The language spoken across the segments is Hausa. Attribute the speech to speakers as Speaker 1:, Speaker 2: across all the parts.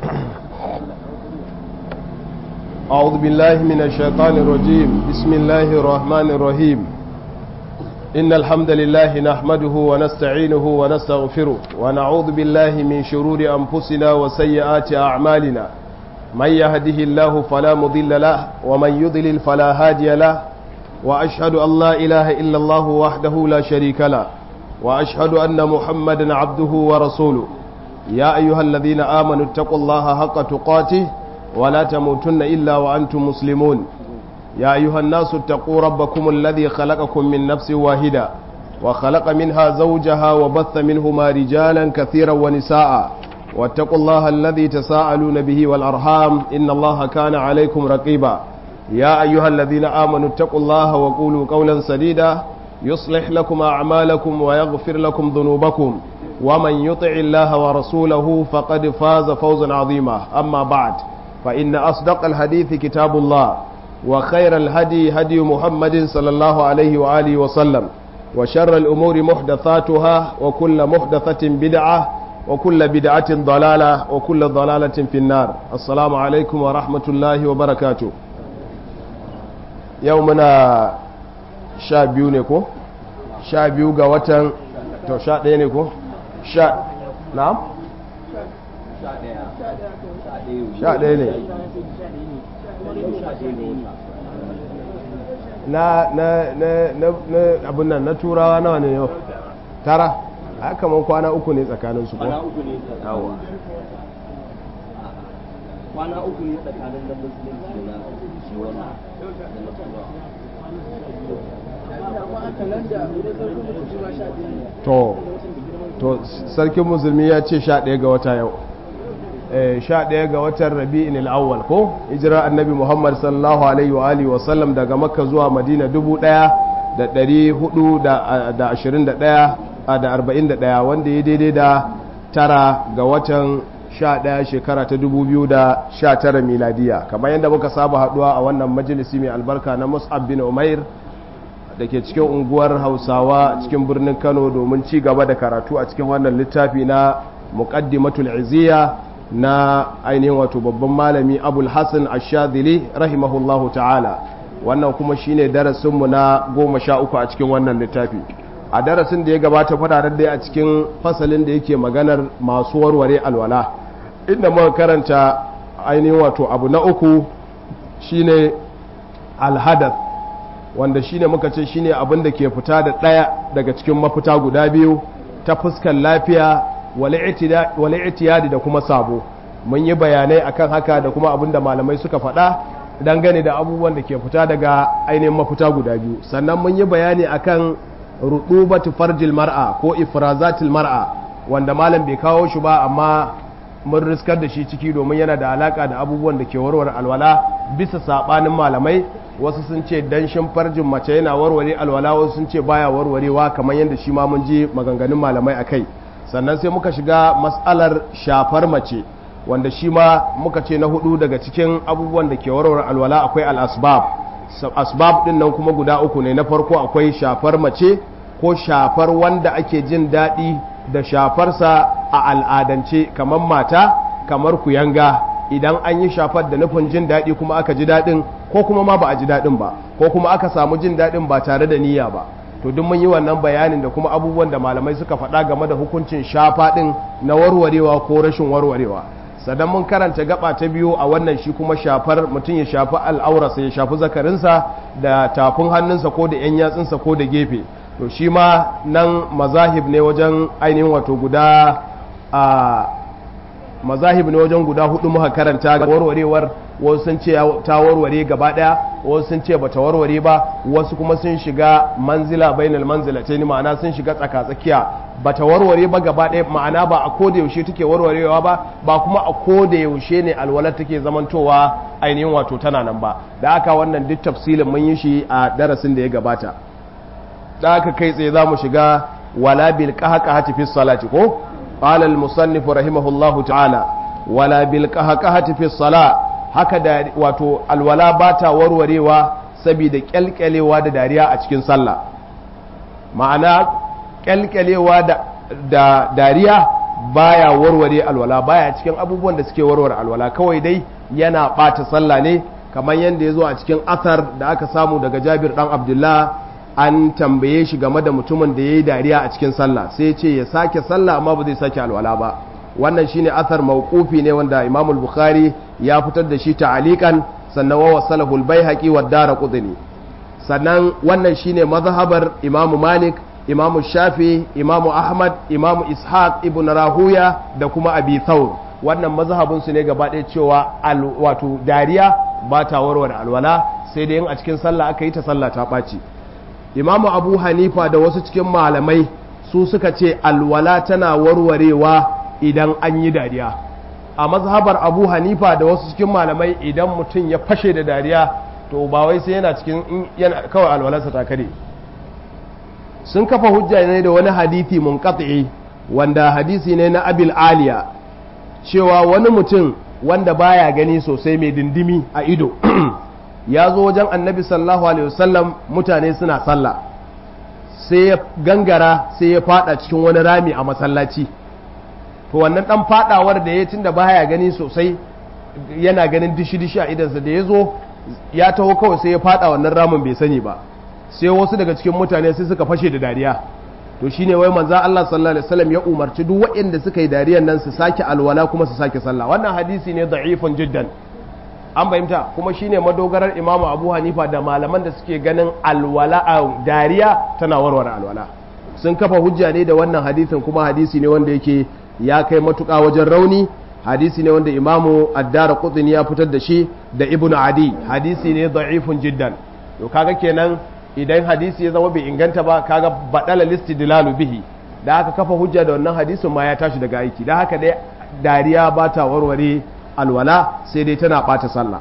Speaker 1: أعوذ بالله من الشيطان الرجيم بسم الله الرحمن الرحيم إن الحمد لله نحمده ونستعينه ونستغفره ونعوذ بالله من شرور أنفسنا وسيئات أعمالنا من يهده الله فلا مضل له ومن يضلل فلا هادي له وأشهد أن لا إله إلا الله وحده لا شريك له وأشهد أن محمدا عبده ورسوله يا أيها الذين آمنوا اتقوا الله حق تقاته ولا تموتن إلا وأنتم مسلمون يا أيها الناس اتقوا ربكم الذي خلقكم من نفس واحدة وخلق منها زوجها وبث منهما رجالا كثيرا ونساء واتقوا الله الذي تساءلون به والأرحام إن الله كان عليكم رقيبا يا أيها الذين آمنوا اتقوا الله وقولوا قولا سديدا يصلح لكم أعمالكم ويغفر لكم ذنوبكم ومن يطع الله ورسوله فقد فاز فوزا عظيما أما بعد فإن أصدق الحديث كتاب الله وخير الهدي هدي محمد صلى الله عليه وآله وسلم وشر الأمور محدثاتها وكل محدثة بدعة وكل بدعة ضلالة وكل ضلالة في النار السلام عليكم ورحمة الله وبركاته يومنا شابيو نكو شابيو قوة تو شا ɗaya ne ko sha na'am sha ɗaya ne na na na na abin nan na turawa nawa ne yau tara a kamar kwana uku ne tsakanin su ko
Speaker 2: kwana uku ne tsakanin kwana uku ne tsakanin da musulunci da na shi wannan da na
Speaker 1: to to sarkin musulmi ya ce sha ɗaya ga wata yau sha ɗaya ga watan rabi'in al'awwal ko hijira annabi muhammad sallallahu alaihi wa alihi wa sallam daga makka zuwa madina dubu ɗaya da ɗari hudu da ashirin da ɗaya da arba'in da ɗaya wanda ya daidai da tara ga watan sha ɗaya shekara ta dubu biyu da sha tara miladiya kamar yadda muka saba haɗuwa a wannan majalisi mai albarka na mus'ab bin umair da ke cikin unguwar hausawa cikin birnin kano domin ci gaba da karatu a cikin wannan littafi na muqaddimatul iziya na ainihin wato babban malami abul hassan ashadili rahimahullahu ta'ala wannan kuma shine darasinmu na goma sha uku a cikin wannan littafi a darasin da ya gabata fadarar dai a cikin fasalin da yake maganar masu warware alwala inda muka karanta ainihin wato abu na uku shine alhadath wanda shine muka ce shine abin da ke fita da ɗaya daga cikin mafita guda biyu ta fuskar lafiya wale itiyadi da kuma sabo mun yi bayanai akan haka da kuma abin da malamai suka faɗa dangane da abubuwan da ke fita daga ainihin mafita guda biyu sannan mun yi bayani akan rudubatu farjil mar'a ko ifrazatil mar'a wanda malam bai kawo shi ba amma mun riskar da shi ciki domin yana da alaka da abubuwan da ke warware alwala bisa sabanin malamai wasu sun ce danshin farjin mace yana warware alwala wasu sun ce baya warwarewa kamar yadda shi ma mun ji maganganun malamai akai sannan sai muka shiga matsalar shafar mace wanda shi ma muka ce na hudu daga cikin abubuwan da ke warware alwala akwai al-asbab asbab din nan kuma guda uku ne na farko akwai shafar mace ko shafar wanda ake jin daɗi da shafarsa a al'adance kamar mata kamar kuyanga idan an yi shafar da nufin jin daɗi kuma aka ji daɗin ko kuma ma ba a ji daɗin ba ko kuma aka samu jin daɗin ba tare da niyya ba to duk mun yi wannan bayanin da kuma abubuwan da malamai suka faɗa game da hukuncin shafa ɗin na warwarewa ko rashin warwarewa sannan mun karanta gaba ta biyu a wannan shi kuma shafar mutum ya shafi al'aurarsa ya shafi zakarinsa da tafin hannunsa ko da 'yan yatsunsa ko da gefe to shi ma nan mazahib ne wajen ainihin wato guda a mazahib ne wajen guda hudu muka karanta ga warwarewar wasu sun ce ta warware gaba daya wasu sun ce bata warware ba wasu kuma sun shiga manzila bainal manzilatain ma'ana sun shiga tsaka tsakiya bata warware ba gaba daya ma'ana ba a koda yaushe take warwarewa ba ba kuma a koda yaushe ne alwalar take zamantowa ainihin wato tana nan ba da aka wannan duk tafsilin mun yi shi a darasin da ya gabata da aka kai tsaye za mu shiga wala bil qahqahati fi salati ko qala al musannif rahimahullahu ta'ala wala bil qahqahati fi salat haka da wato alwala bata warwarewa saboda kyalkyalewa da dariya a cikin sallah ma'ana kyalkyalewa da da dariya baya warware alwala baya cikin abubuwan da suke warware alwala kawai dai yana ɓata sallah ne kamar yadda ya zo a cikin asar da aka samu daga jabir ɗan abdullah an tambaye shi game da mutumin da ya yi dariya a cikin sallah sai ce ya sake sallah amma ba zai sake alwala ba wannan shine asar mawqufi ne wanda imam bukhari ya fitar da shi ta'alikan sannan wa wasalahu al-baihaqi wa daraqutni sannan wannan shine mazhabar imam malik imam shafi imam ahmad imam ishaq ibn rahuya da kuma abi thawr wannan mazhabin su ne gaba ɗaya cewa wato dariya ba ta warware alwala sai dai in a cikin sallah aka yi ta sallah ta ɓaci imamu abu hanifa da wasu cikin malamai su suka ce alwala tana warwarewa idan an yi dariya a mazhabar abu hanifa da wasu cikin malamai idan mutum ya fashe da dariya to ba wai sai yana cikin yana kawai alwalarsa ta kare sun kafa hujja ne da wani hadithi munqati wanda hadisi ne na abil aliya cewa wani mutum wanda baya gani sosai mai dindimi a ido ya zo wajen annabi sallallahu alaihi wasallam mutane suna sallah sai ya gangara sai ya fada cikin wani rami a masallaci to wannan dan fadawar da ya tunda baya gani sosai yana ganin dishi-dishi a idansa da ya zo ya taho kawai sai ya fada wannan ramin bai sani ba sai wasu daga cikin mutane sai suka fashe da dariya to shine wai manzo Allah sallallahu alaihi wasallam ya umarci duk waɗanda suka yi dariyan nan su sake alwala kuma su sake sallah wannan hadisi ne da'ifun jiddan an fahimta kuma shine madogarar imamu abu hanifa da malaman da suke ganin alwala a dariya tana warware alwala sun kafa hujja ne da wannan hadisin kuma hadisi ne wanda yake ya kai matuƙa wajen rauni hadisi ne wanda imamu addara kutsin ya fitar da shi da ibn adi hadisi ne da'ifun jiddan to kaga kenan idan hadisi ya zama bai inganta ba kaga badala listidilalu bihi da aka kafa hujja da wannan hadisin ma ya tashi daga aiki da haka dai dariya ba ta warware alwala sai dai tana ɓata sallah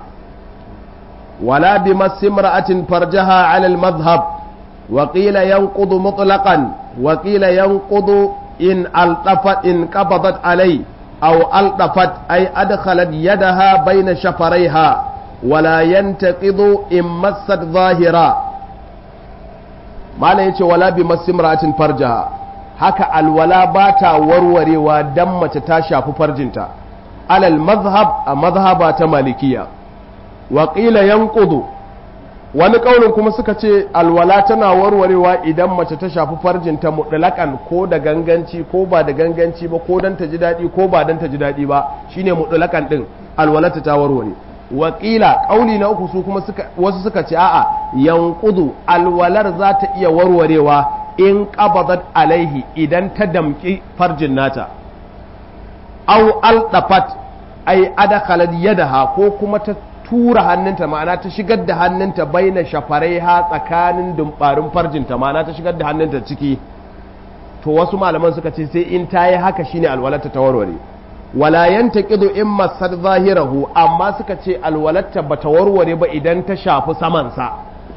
Speaker 1: wala bi masimra'atin farjaha ala al-madhhab wa qila yanqudu mutlaqan wa qila yanqudu in altafat in qabadat alai aw altafat ay adkhalat yadaha bayna shafaraiha wala yantaqidu in massat zahira malam yace wala bi masimra'atin farjaha haka alwala ba ta warwarewa dan mace ta shafi farjinta alal mazhab a mazhaba ta malikiya wa qila yanqudu wani kaurin kuma suka ce alwala tana warwarewa idan mace ta shafi farjinta mutlaqan ko da ganganci ko ba da ganganci ba ko dan ta ji dadi ko ba dan ta ji dadi ba shine mutlaqan din alwalata ta warware wa qila kauli na uku su kuma suka wasu suka ce a'a yanqudu alwalar za ta iya warwarewa in qabadat alaihi idan ta damki farjin nata au aldafat ai adakhalat yadaha ko kuma ta tura hannunta ma'ana ta shigar da hannunta baina shafarai ha tsakanin dumbarin farjinta ma'ana ta shigar da hannunta ciki to wasu malaman suka ce sai in ta yi haka shine alwalata ta warware wala yantaqidu in masad zahirahu amma suka ce alwalata bata warware ba idan ta shafi samansa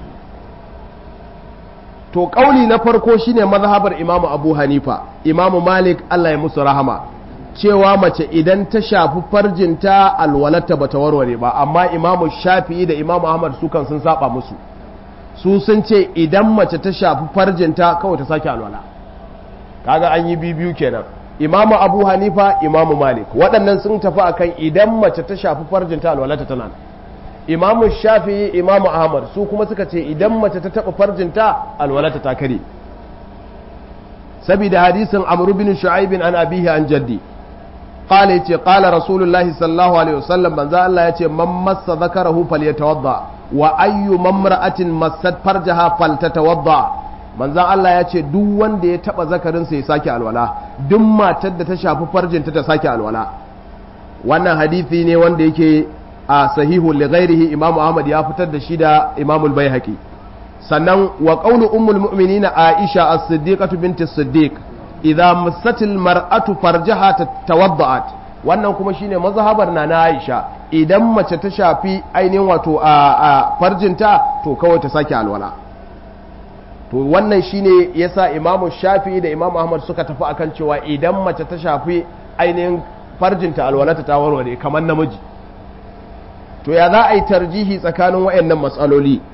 Speaker 1: to kauli na farko shine mazhabar imamu abu hanifa imamu malik Allah ya musu rahama cewa mace idan ta shafi farjinta alwalata ba ta warware ba amma imamu shafi'i da imamu ahmad su kan sun saba musu su sun ce idan mace ta shafi farjinta kawai ta sake alwala kaga an yi bibiyu kenan imamu abu hanifa imamu malik waɗannan sun tafi akan idan mace ta shafi farjinta alwalata tana imamu shafi'i imamu ahmad su kuma suka ce idan mace ta taɓa farjinta alwalata ta kare saboda hadisin amru bin shu'aibin an abihi an jaddi قال يتي قال رسول الله صلى الله عليه وسلم من ذا الله يتي من مس ذكره فليتوضا واي ممرأة مست فرجها فلتتوضا من ذا الله يتي duk wanda ya taba zakarin sa ya sake alwala duk matar da ta shafi farjinta ta sake alwala wannan hadisi ne wanda yake a sahihu li ghairihi imam ahmad ya fitar da shi da imam al-baihaqi sannan wa qawlu ummul mu'minin aisha as-siddiqah bint as-siddiq idza massatil mar'atu farjaha tawadda'at wannan kuma shine mazhabar na na Aisha idan mace ta shafi ainihin wato a farjinta to kawai ta sake alwala to wannan shine yasa Imam Shafi'i da Imam Ahmad suka tafi akan cewa idan mace ta shafi ainihin farjinta alwalata ta warware kamar namiji to ya za a yi tarjihi tsakanin wayannan matsaloli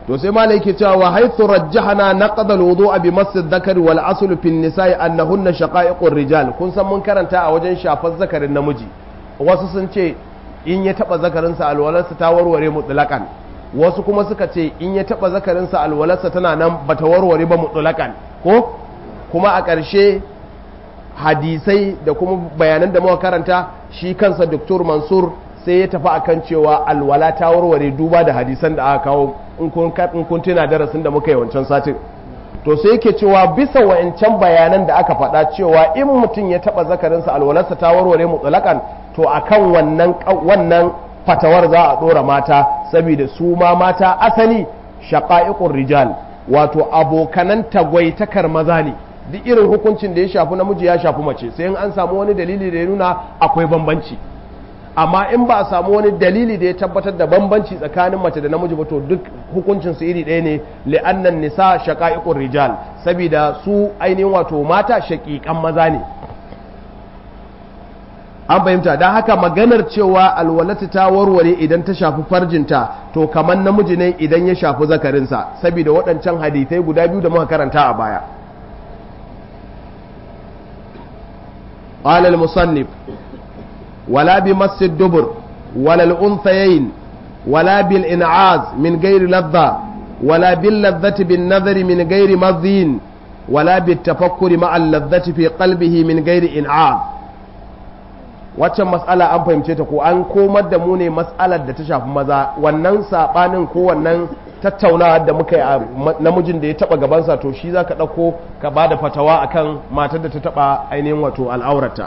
Speaker 1: to sai malai yake cewa wa haythu rajjahana naqd al-wudu'a bi mass adh-dhakari wal asl fi an-nisa'i annahunna shaqa'iqur rijal kun san mun karanta a wajen shafar zakarin namiji wasu sun ce in ya taba zakarinsa alwalarsa ta warware mutlaqan wasu kuma suka ce in ya taba zakarinsa alwalarsa tana nan bata warware ba mutlaqan ko kuma a ƙarshe hadisai da kuma bayanan da muka karanta shi kansa Dr. Mansur sai ya tafi akan cewa alwala ta warware duba da hadisan da aka kawo in kun tuna darasin da muka yi wancan satin to sai yake cewa bisa wa'ancan bayanan da aka faɗa cewa in mutum ya taɓa zakarinsa alwalarsa ta warware mutsalakan to akan wannan wannan fatawar za a ɗora mata saboda su ma mata asali shaqa'iqur rijal wato abokanan tagwaitakar maza ne duk irin hukuncin da ya shafi namiji ya shafi mace sai in an samu wani dalili da ya nuna akwai bambanci amma in ba a samu wani dalili da ya tabbatar da bambanci tsakanin mace da namiji ba to duk hukuncin su iri ɗaya ne li'annan nisa shaqa'iqur rijal saboda su ainihin wato mata shaqiqan maza ne an fahimta don haka maganar cewa alwalata ta warware idan ta shafi farjinta to kamar namiji ne idan ya shafi zakarinsa saboda waɗancan hadithai guda biyu da muka karanta a baya قال المصنف ولا بمس الدبر ولا الأنثيين ولا بالإنعاز من غير لذة ولا باللذة بالنظر من غير مضين ولا بالتفكر مع اللذة في قلبه من غير إنعاز waccan matsala an fahimce ta ko an komar da mu ne matsalar da ta shafi maza wannan sabanin ko wannan tattaunawa da muka yi namijin da ya taba gabansa to shi za ka ɗauko ka ba da fatawa akan matar da ta taba ainihin wato al'aurata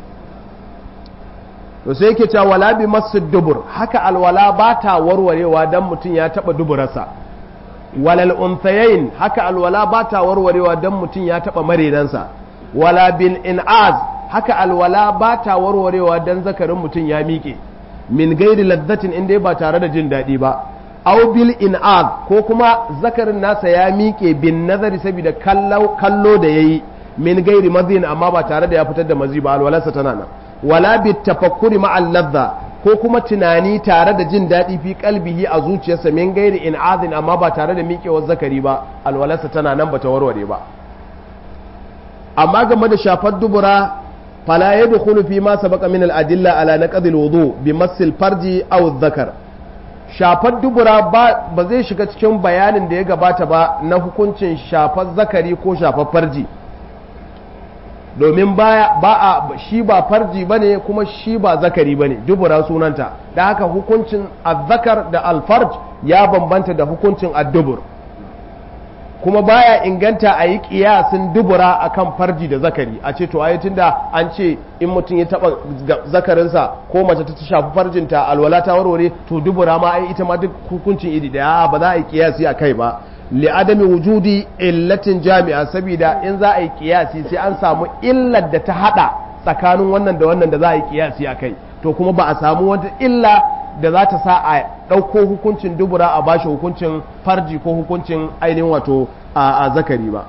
Speaker 1: to sai yake cewa wala bi masu dubur haka alwala ba ta warwarewa don mutum ya taba duburarsa walal unthayain haka alwala ba ta warwarewa don mutum ya taba marenansa wala bil in'az haka alwala ba ta warwarewa don zakarin mutum ya miƙe min gairi ladzatin inda ba tare da jin daɗi ba aw bil in'az ko kuma zakarin nasa ya miƙe bin nazari saboda kallo da yayi min gairi mazin amma ba tare da ya fitar da mazi ba alwalarsa tana nan wala bit tafakkuri ma ladza ko kuma tunani tare da jin daɗi fi kalbihi a zuciyarsa min gairi in'azin amma ba tare da miƙewar zakari ba alwalarsa tana nan bata warware ba amma game da shafar dubura fala yadkhulu fi ma sabaqa min al-adilla ala naqd al-wudu bi massil farji aw dhakar shafar dubura ba ba zai shiga cikin bayanin da ya gabata ba na hukuncin shafar zakari ko shafar farji domin ba a shi ba farji bane kuma shi ba zakari bane dubura sunanta da haka hukuncin azzakar da alfarj ya bambanta da hukuncin addubur kuma baya inganta a yi kiyasin dubura akan farji da zakari a ce to ayi tunda an ce in mutum ya taba zakarinsa ko mace ta shafi farjinta alwala ta warware to dubura ma ai ita ma duk hukuncin iri daya ba za a yi kiyasi a kai ba li adami wujudi illatin jami'a saboda in za a yi kiyasi sai an samu illar da ta hada tsakanin wannan da wannan da za a yi kiyasi a kai to kuma ba a samu wata illa da za ta sa a ɗauko hukuncin dubura a bashi hukuncin farji ko hukuncin ainihin wato a zakari ba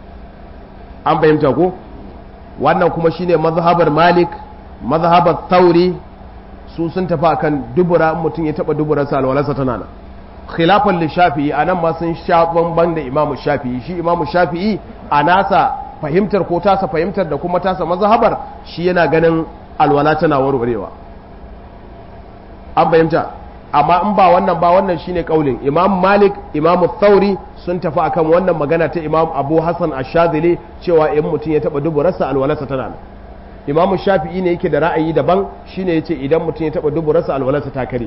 Speaker 1: an fahimta ko wannan kuma shine mazhabar malik mazhabar tauri su sun tafi akan dubura mutum ya taba duburarsa alwalarsa tana nan khilafan li shafi'i anan ma sun sha bamban da imamu shafi'i shi imamu shafi'i a nasa fahimtar ko tasa fahimtar da kuma tasa mazhabar shi yana ganin alwala tana warwarewa an fahimta amma in ba wannan ba wannan shine kaulin imam malik imam thauri sun tafi akan wannan magana ta imam abu hassan ashadili cewa in mutum ya taba duburarsa alwalarsa tana nan imam shafi'i ne yake da ra'ayi daban shine yace idan mutum ya taba duburarsa alwalarsa ta kare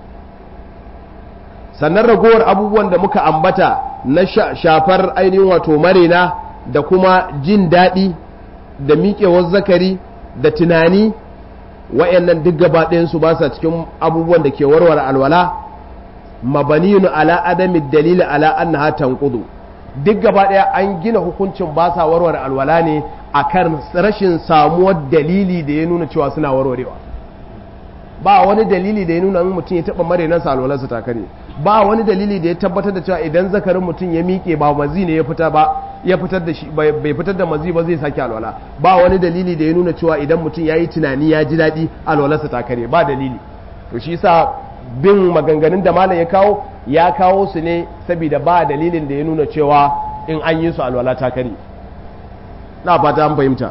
Speaker 1: sannan ragowar abubuwan da muka ambata na shafar ainihin wato marena da kuma jin daɗi da miƙewar zakari da tunani wa'annan duk gaba ɗayansu ba sa cikin abubuwan da ke warware alwala mabaniyun ala adami dalili ala annaha tanqudu duk gaba ɗaya an gina hukuncin ba sa warware alwala ne akan rashin samuwar dalili da ya nuna cewa suna warwarewa ba wani dalili da ya nuna mutum ya taɓa marenansa alwalarsa ta kare ba wani dalili da ya tabbatar da cewa idan zakarin mutum ya miƙe ba mazi ne ya fita ba ya fitar da shi bai fitar da mazi ba zai sake alwala ba wani dalili da ya nuna cewa idan mutum ya yi tunani ya ji daɗi alwalarsa ta kare ba dalili to shi sa bin maganganun da malam ya kawo ya kawo su ne saboda ba dalilin da ya nuna cewa in an yi su alwala ta kare na fata an fahimta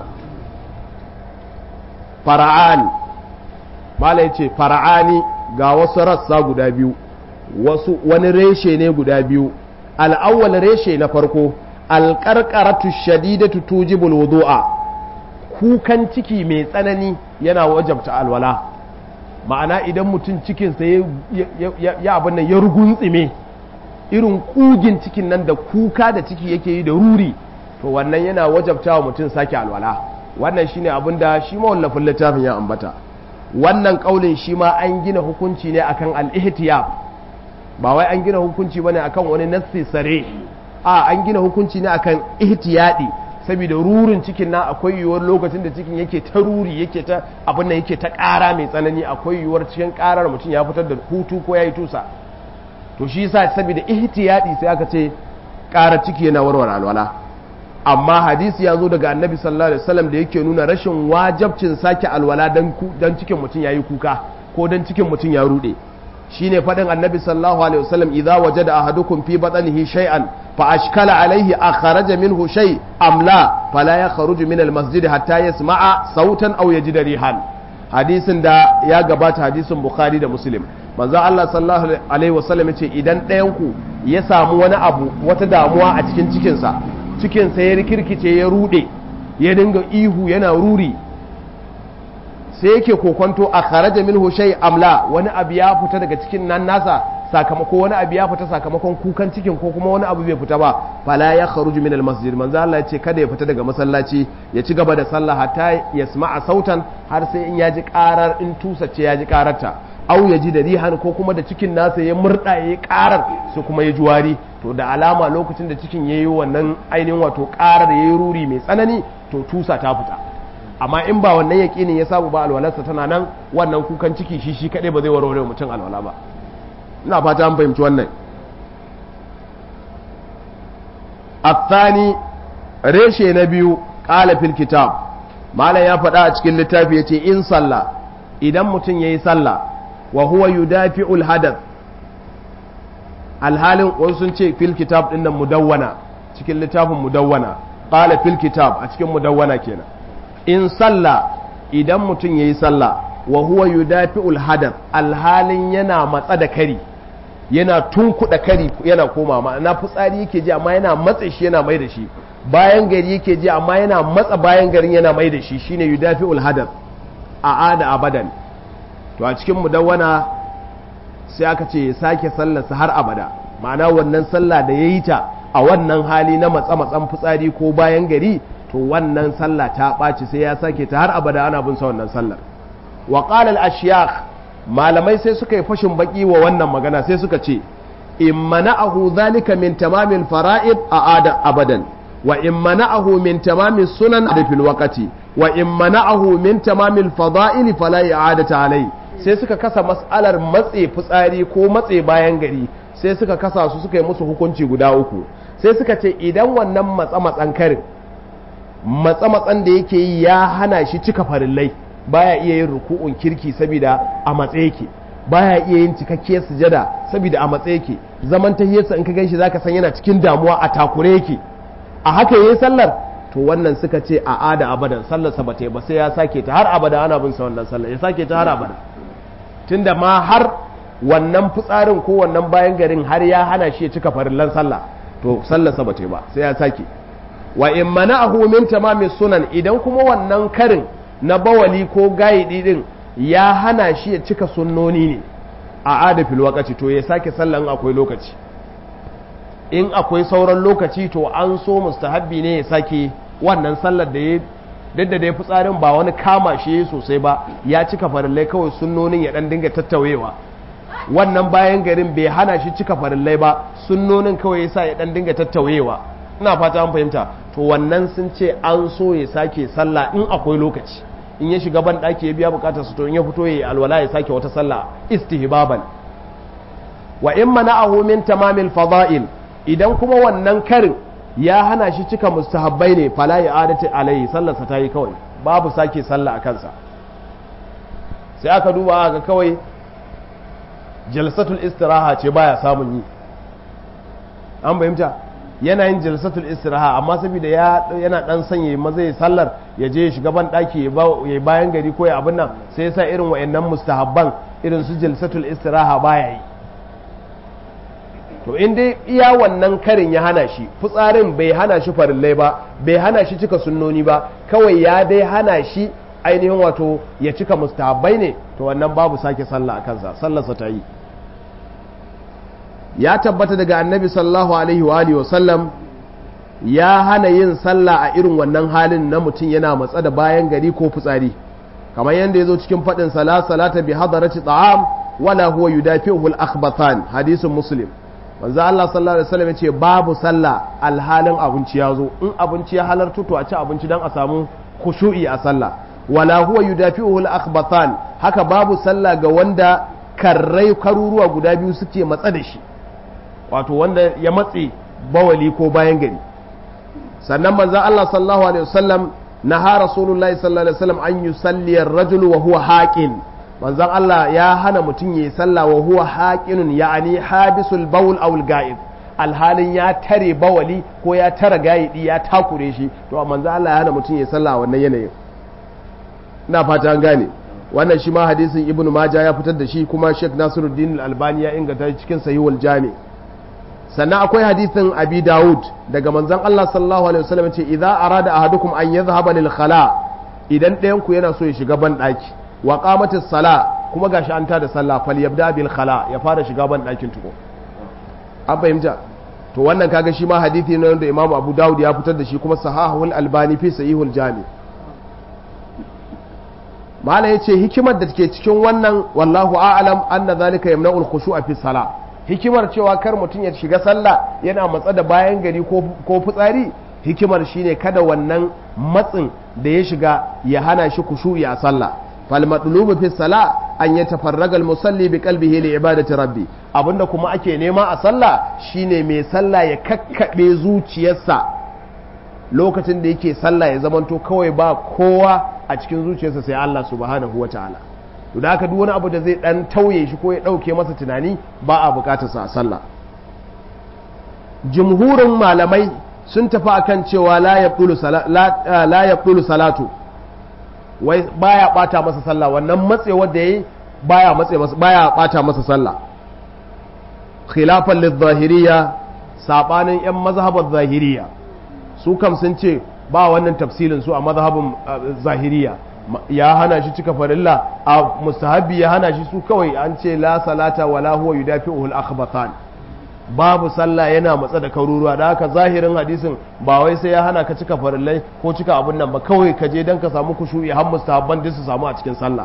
Speaker 1: fara'ani mala ya ce fara'ani ga wasu rassa guda biyu wasu wani reshe ne guda biyu al'awwal reshe na farko alƙarƙaratu shadidatu tujibul wudu'a kukan ciki mai tsanani yana wajabta alwala ma'ana idan mutum cikinsa ya abin nan ya ruguntsime irin kugin cikin nan da kuka da ciki yake yi da ruri to wannan yana wajabta wa mutum sake alwala wannan shine abin da shi mawallafin littafin ya ambata wannan kaulin shi ma an gina hukunci ne akan al-ihtiyab ba wai an gina hukunci bane akan wani nassi sare a an gina hukunci ne akan ihtiyadi saboda rurin cikin na akwai yiwuwar lokacin da cikin yake ta ruri yake ta abin nan yake ta ƙara mai tsanani akwai yiwuwar cikin ƙarar mutum ya fitar da hutu ko ya yi tusa to shi yasa saboda ihtiyadi sai aka ce ƙarar ciki yana warware alwala amma hadisi ya zo daga annabi sallallahu alaihi wasallam da yake nuna rashin wajabcin sake alwala dan dan cikin mutum yayi kuka ko dan cikin mutum ya rude shine fadin annabi sallallahu alaihi wasallam idza wajada ahadukum fi batnihi shay'an fa ashkala alaihi akhraja minhu shay am la fala yakhruju min almasjid hatta yasma'a sautan aw yajida rihan hadisin da ya gabata hadisin bukhari da muslim manzo Allah sallallahu alaihi wasallam yace idan ɗayan ku ya samu wani abu wata damuwa a cikin cikinsa cikinsa ya rikirkice ya rude ya dinga ihu yana ruri sai yake kokonto a kharaja minhu shay amla wani abu ya fita daga cikin nan nasa sakamako wani abu ya fita sakamakon kukan cikin ko kuma wani abu bai fita ba fala ya kharuju min almasjid manzo Allah ya ce kada ya fita daga masallaci ya ci gaba da sallah hatta yasma'a sautan har sai in yaji karar in tusace yaji kararta au ya ji da rihan ko kuma da cikin nasa ya murda ya yi karar su kuma ya juwari to da alama lokacin da cikin ya yi wannan ainihin wato karar ya yi ruri mai tsanani to tusa ta fita amma in ba wannan yaƙinin ya samu ba alwalarsa tana nan wannan kukan ciki shi shi kaɗai ba zai warware mutum alwala ba ina fata an fahimci wannan الثاني reshe na biyu ƙala fil kitab malam ya faɗa a cikin littafi ya ce in sallah idan mutum ya yi sallah wa huwa yudafi'ul hadath alhalin wasu sun ce fil kitab din nan mudawwana cikin littafin mudawwana qala fil kitab a cikin mudawwana kenan in salla idan mutum yayi sallah wa huwa yudafi'ul hadath alhalin yana matsa da kari yana tunkuda kari yana koma ma'ana fitsari yake ji amma yana matsa shi yana mai da shi bayan gari yake ji amma yana matsa bayan garin yana mai da shi shine yudafi'ul hadath a'ada abadan to a cikin mudawwana sai aka ce ya sake sallarsa har abada ma'ana wannan sallah da ya yi ta a wannan hali na matsa-matsan fitsari ko bayan gari to wannan sallah ta ɓaci sai ya sake ta har abada ana bin sa wannan sallar wa qala al malamai sai suka yi fashin baki wa wannan magana sai suka ce in mana'ahu zalika min tamamil fara'id a ada abadan wa in mana'ahu min tamamil sunan da fil waqti wa in mana'ahu min tamamil fada'il fala i'adata alayhi sai suka kasa mas'alar matse fitsari ko matse bayan gari sai suka kasa su suka yi musu hukunci guda uku sai suka ce idan wannan matsa-matsan karin matsa-matsan da yake yi ya hana shi cika farillai baya iya yin ruku'un kirki saboda a matse yake baya iya yin cikakkiyar sujada saboda a matse yake zaman tahiyarsa in ka ganshi zaka san yana cikin damuwa a takure yake a haka yayin sallar to wannan suka ce a ada abadan sallarsa ba ta yi ba sai ya sake ta har abada ana bin sa wannan sallar ya sake ta har abada tunda ma har wannan fitsarin ko wannan bayan garin har ya hana shi ya cika farillan sallah to sallarsa ba ta ba sai ya sake wa in mana'ahu min tamamis sunan idan kuma wannan karin na bawali ko gaidi din ya hana shi ya cika sunnoni ne a adafil wakaci to ya sake sallan akwai lokaci in akwai sauran lokaci to an so mustahabbi ne ya sake wannan sallar da ya duk da dai fitsarin ba wani kama shi sosai ba ya cika farillai kawai sunnonin ya dan dinga tattawewa wannan bayan garin bai hana shi cika farillai ba sunnonin kawai yasa ya dan dinga tattawewa ina fata an fahimta to wannan sun ce an so ya sake sallah in akwai lokaci in ya shiga ban daki ya biya bukatar su to in ya fito ya alwala ya sake wata sallah istihbaban wa in mana'ahu min tamamil fada'il idan kuma wannan karin ya hana shi cika mustahabbai ne fala ya adati alayhi sallarsa ta yi kawai babu sake sallah a kansa sai aka duba ga kawai jalsatul istiraha ce baya samun yi an fahimta yana yin jalsatul istiraha amma saboda yana dan sanya maza ya sallar ya je ya shiga ban daki ya bayan gari ko ya abin nan sai ya sa irin wayannan mustahabban irin su jalsatul istiraha baya yi to in dai iya wannan karin ya hana shi fitsarin bai hana shi farillai ba bai hana shi cika sunnoni ba kawai ya dai hana shi ainihin wato ya cika mustahabbai ne to wannan babu sake sallah a kansa sallarsa ta yi ya tabbata daga annabi sallallahu alaihi wa alihi wasallam ya hana yin sallah a irin wannan halin na mutum yana matsa da bayan gari ko fitsari kamar yadda ya zo cikin faɗin sala salata bi hadarati ta'am wala huwa yudafi'uhu al-akhbathan hadisin muslim manzo Allah sallallahu alaihi wasallam yace babu sallah alhalin abinci ya zo in abinci ya halarta to a ci abinci dan a samu khushu'i a sallah wala huwa yudafi'uhu al-akhbathan haka babu sallah ga wanda karrai karuruwa guda biyu suke matsa da shi wato wanda ya matse bawali ko bayan gari sannan manzan Allah sallallahu alaihi wasallam naha rasulullahi sallallahu alaihi wasallam an yusalli ar-rajul wa huwa haqin manzan Allah ya hana mutum yayi sallah wa huwa haqinun ya'ani habisul bawl aw al-ga'ib alhalin ya tare bawali ko ya tara gayidi ya takure shi to manzan Allah ya hana mutum yayi sallah a wannan yanayin ina fata an gane wannan shi ma hadisin ibnu majah ya fitar da shi kuma sheikh nasiruddin al-albani ya inganta cikin sahihul jami' sannan akwai hadithin abi dawud daga manzon Allah sallallahu alaihi wasallam ce idza arada ahadukum an yadhhaba lil khala idan ɗayan ku yana so ya shiga ban daki wa qamatis sala kuma gashi an tada sallah fal yabda bil khala ya fara shiga ban dakin tuko an fahimta to wannan kaga shi ma hadithi ne wanda imamu abu dawud ya fitar da shi kuma sahahul albani fi sahihul jami mala yace hikimar da take cikin wannan wallahu a'lam anna zalika yamna'ul khushu'a fi salah hikimar cewa kar mutum ya shiga sallah yana matsa da bayan gari ko fitsari hikimar shine kada wannan matsin da ya shiga ya hana shi kushu'i a sallah fal matlubu fi salah an yatafarraga al musalli bi qalbihi li ibadati rabbi abinda kuma ake nema a sallah shine mai sallah ya kakkabe zuciyarsa lokacin da yake sallah ya zamanto kawai ba kowa a cikin zuciyarsa sai Allah subhanahu wataala to da haka duk wani abu da zai dan tauye shi ko ya dauke masa tunani ba a bukatar sa a sallah jumhurin malamai sun tafi akan cewa la yaqulu la yaqulu salatu wai baya bata masa sallah wannan matsewar da yayi baya matse masa baya bata masa sallah khilafan lidh-zahiriyya sabanin yan mazhabar zahiriyya su kam sun ce ba wannan tafsilin su a mazhabin zahiriyya ya hana shi cika farilla a mustahabbi ya hana shi su kawai an ce la salata wala huwa yudafi'uhu al-akhbathan babu sallah yana matsa da karuruwa da haka zahirin hadisin ba wai sai ya hana ka cika farillai ko cika abun nan ba kawai ka je dan ka samu kushu'i har mustahabban din su samu a cikin sallah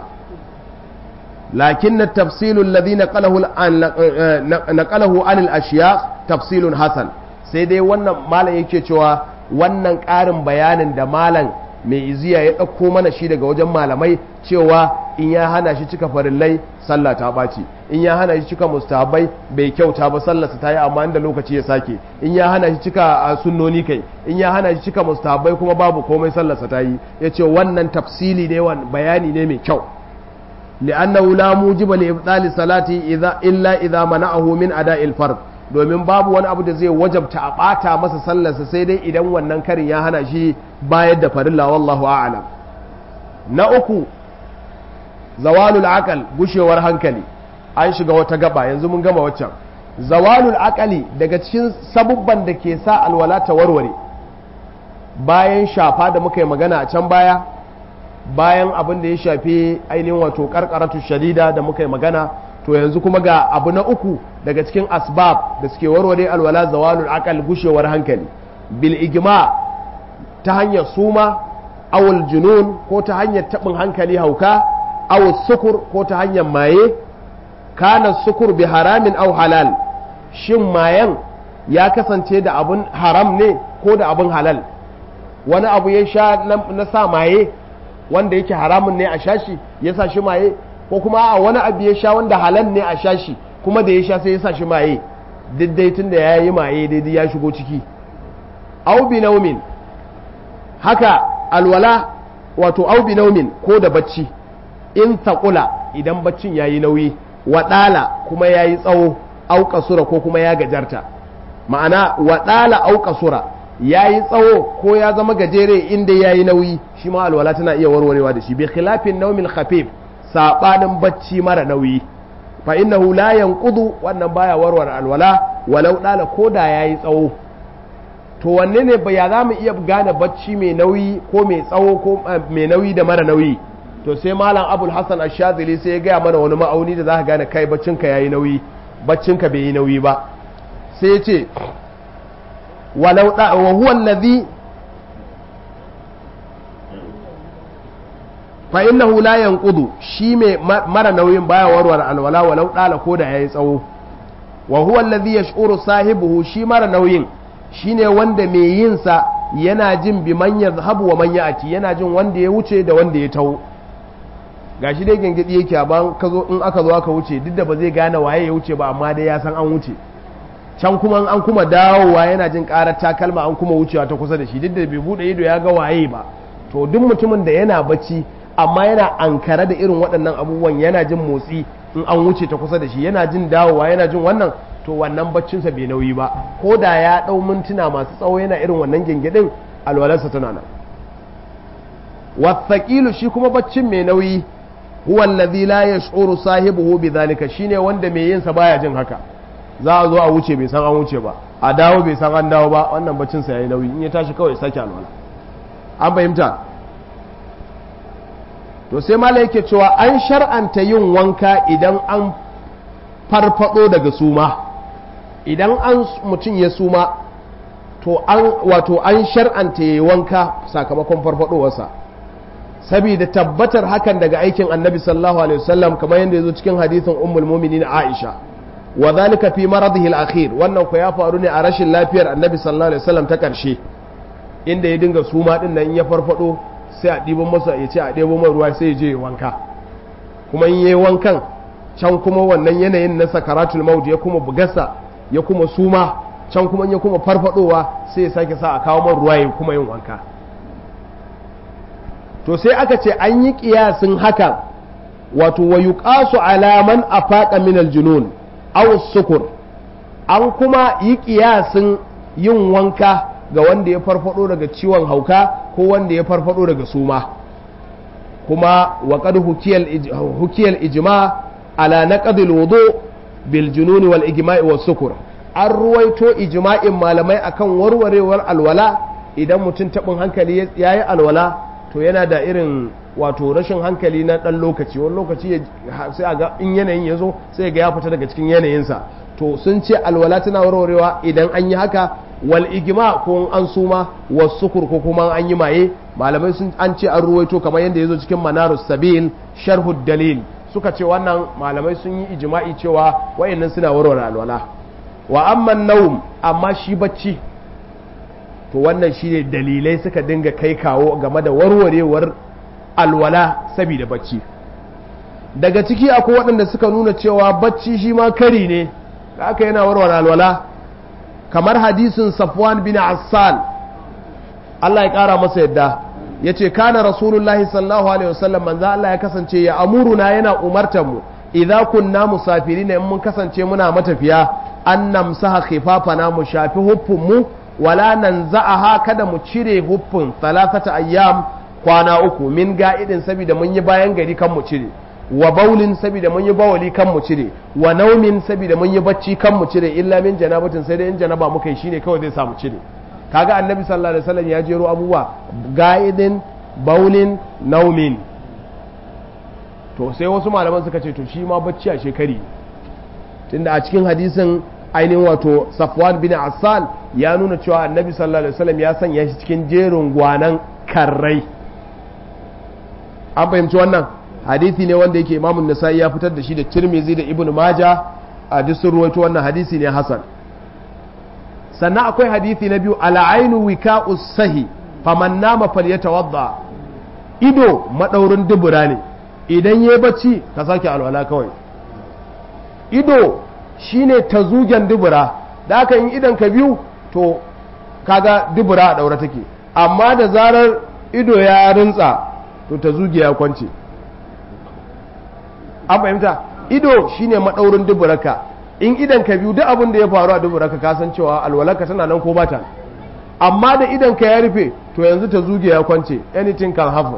Speaker 1: lakin at-tafsil alladhi naqalahu naqalahu an al-ashyakh tafsilun hasan sai dai wannan malam yake cewa wannan ƙarin bayanin da malam mai iziya ya ɗauko mana shi daga wajen malamai cewa in ya hana shi cika farillai sallah ta ɓaci in ya hana shi cika mustahabai bai kyauta ba sallarsa ta yi amma inda lokaci ya sake in ya hana shi cika sunnoni kai in ya hana shi cika mustahabai kuma babu komai sallarsa ta yi ya ce wannan tafsili ne bayani ne mai kyau li'annahu la mujiba li ibtali salati idza illa idza mana'ahu min ada'il fard domin babu wani abu da zai wajabta a ɓata masa sallarsa sai dai idan wannan karin ya hana shi bayar da farilla wallahu a'lam na uku zawalul aqal gushewar hankali an shiga wata gaba yanzu mun gama waccan zawalul aqali daga cikin sabubban da ke sa alwala ta warware bayan shafa da muka yi magana a can baya bayan abin da ya shafi ainihin wato karkaratu shadida da muka yi magana to yanzu kuma ga abu na uku daga cikin asbab da suke warware alwala zawalul aqal gushewar hankali bil ijma ta hanyar suma awul junun ko ta hanyar tabin hankali hauka awul sukur ko ta hanyar maye kana sukur bi haramin aw halal shin mayan ya kasance da abun haram ne ko da abun halal wani abu ya sha na sa maye wanda yake haramun ne a shashi ya sa shi maye ko kuma a wani abu ya sha wanda halal ne a shashi kuma da ya sha sai ya sa shi maye daidai tun da ya yi maye daidai ya shigo ciki au bi naumin haka alwala wato au bi naumin ko da bacci in taƙula idan baccin ya yi nauyi waɗala kuma ya yi tsawo auka sura ko kuma ya gajarta ma'ana waɗala auka sura ya yi tsawo ko ya zama gajere inda ya yi nauyi shi ma alwala tana iya warwarewa da shi bi khilafin naumin khafif saɓanin bacci mara nauyi fa innahu la yanqudu wannan baya warware alwala walau dala ko da yayi tsawo to wanne ne ba ya zamu iya gane bacci mai nauyi ko mai tsawo ko mai nauyi da mara nauyi to sai malam abul hasan ash-shazili sai ya gaya mana wani ma'auni da zaka gane kai baccin ka yayi nauyi baccin ka bai yi nauyi ba sai ya ce walau da wa huwa alladhi fa innahu la yanqudu shi mai mara nauyin baya warware alwala walau dala ko da yayi tsawo wa huwa alladhi yash'uru sahibuhu shi mara nauyin shine wanda mai yin sa yana jin bi man yazhabu wa man ya'ti yana jin wanda ya wuce da wanda ya taho gashi dai gengedi yake amma kazo in aka zo aka wuce duk da ba zai gane waye ya wuce ba amma dai ya san an wuce can kuma an kuma dawowa yana jin karar takalma an kuma wucewa ta kusa da shi duk da bai bude ido ya ga waye ba to duk mutumin da yana bacci amma yana ankara da irin waɗannan abubuwan yana jin motsi in an wuce ta kusa da shi yana jin dawowa yana jin wannan to wannan baccinsa bai nauyi ba ko da ya ɗau mintuna masu tsawo yana irin wannan gingidin alwalarsa tana nan wasaƙilu shi kuma baccin mai nauyi huwa allazi la yash'uru sahibuhu bidhalika shine wanda mai yin sa baya jin haka za a zo a wuce bai san an wuce ba a dawo bai san an dawo ba wannan baccin sa yayi nauyi in ya tashi kawai sake alwala an fahimta to sai mala yake cewa an shar'anta yin wanka idan an farfado daga suma idan an mutum ya suma to an wato an shar'anta yi wanka sakamakon farfadowarsa saboda tabbatar hakan daga aikin annabi sallallahu alaihi wasallam kamar yadda ya zo cikin hadisin ummul mu'minin aisha wa zalika fi maradihi al-akhir wannan ku ya faru ne a rashin lafiyar annabi sallallahu alaihi wasallam ta karshe inda ya dinga suma din nan ya farfado sai a ɗiban masa ya ce a ɗebo mai ruwa sai ya je wanka kuma in yi wankan can kuma wannan yanayin na sakaratul maut ya kuma bugasa ya kuma suma can kuma ya kuma farfadowa sai ya sake sa a kawo man ruwa ya kuma yin wanka to sai aka ce an yi kiyasin haka wato wa yuqasu ala man afaqa min aljunun aw sukur an kuma yi kiyasin yin wanka ga wanda ya farfado daga ciwon hauka ko wanda ya farfado daga suma kuma wa qad hukiyal ijma ala naqdil wudu bil jununi wal ijma'i was sukur an ruwaito ijma'in malamai akan warwarewar alwala idan mutum tabin hankali yayi alwala to yana da irin wato rashin hankali na dan lokaci wani lokaci sai a ga in yanayin ya zo sai ga ya fita daga cikin yanayinsa to sun ce alwala tana warwarewa idan an yi haka wal igma ko an suma was sukur ko kuma an yi maye malamai sun an ce an ruwaito kamar yadda yazo cikin manarus sabil sharhud dalil suka ce wannan malamai sun yi ijma'i cewa wayannan suna warware alwala wa amma naum amma shi bacci to wannan shine dalilai suka dinga kai kawo game da warwarewar alwala saboda bacci daga ciki akwai waɗanda suka nuna cewa bacci shi ma kari ne da aka yana warware alwala kamar hadisin safwan bin assan Allah ya ƙara masa yadda ya ce kana rasulullahi sallallahu alaihi wasallam manzo Allah ya kasance ya amuruna yana umartar mu idza kunna musafirin in mun kasance muna matafiya an namsaha khifafana mu shafi huffun mu wala nanza'aha kada mu cire huffun thalathata ayyam kwana uku min ga'idin saboda mun yi bayan gari kan mu cire wa baulin saboda mun yi bawali kan mu cire wa naumin saboda mun yi bacci kan mu cire illa min janabatin sai dai in janaba muka yi shine kawai zai samu cire kaga annabi sallallahu alaihi wasallam ya jero abubuwa ga'idin baulin naumin to sai wasu malaman suka ce to shi ma bacci a shekari tunda a cikin hadisin ainihin wato safwan bin asal ya nuna cewa annabi sallallahu alaihi wasallam ya sanya shi cikin jerin gwanan karrai an fahimci wannan hadisi ne wanda yake imamun nasa'i ya fitar da shi da tirmizi da ibn maja a duk sun ruwaito wannan hadisi ne hasan sannan akwai hadisi na biyu al'ainu wika sahi faman nama falyatawadda ido madaurin dubura ne idan yayi bacci ka sake alwala kawai ido shine tazugen dubura da aka yin idan ka biyu to kaga dubura a daura take amma da zarar ido ya rinsa to ta zuge ya kwance an fahimta ido shine madaurin duburaka in idan ka biyu duk abin da ya faru a duburaka ka san cewa alwalarka tana nan ko bata amma da idan ka ya rufe to yanzu ta zuge ya kwance anything can happen